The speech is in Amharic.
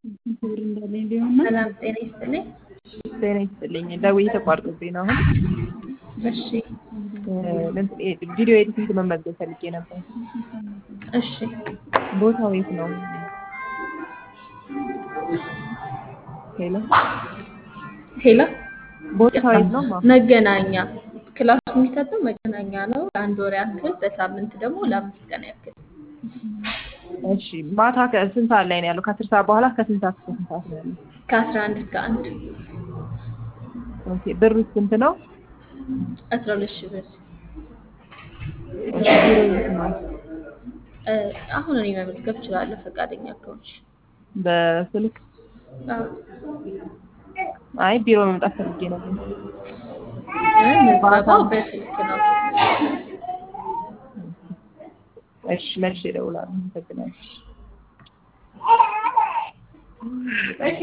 ክብር እንዳለኝ ቢሆንና ሰላም ጤና ይስጥልኝ። ጤና ይስጥልኝ። ደውዬ ተቋርጦብኝ ነው አሁን እሺ ቪዲዮ ኤዲቲንግ መመዝገብ ፈልጌ ነበር። እሺ ቦታው የት ነው? ሄሎ ሄሎ ቦታው የት ነው? ማ መገናኛ ክላሱ የሚሰጠው መገናኛ ነው። ለአንድ ወር ያክል በሳምንት ደግሞ ለአምስት ቀን ያክል እሺ ማታ ከስንት ሰዓት ላይ ነው ያለው? ከአስር ሰዓት በኋላ ከስንት ሰዓት እስከ ስንት ሰዓት ነው ያለው? ከአስራ አንድ እስከ አንድ ኦኬ ብሩ ስንት ነው? አስራ ሁለት ሺህ ብር እሺ ቢሮ የት ነው? እ፣ አሁን እኔ መመዝገብ እችላለሁ ፈቃደኛ ከሆንሽ። በስልክ አዎ። አይ ቢሮ መምጣት ፈልጌ ነበር። እ፣ ምዝገባው በስልክ ነው። እሺ መልሼ እደውላለሁ። አመሰግናለሁ።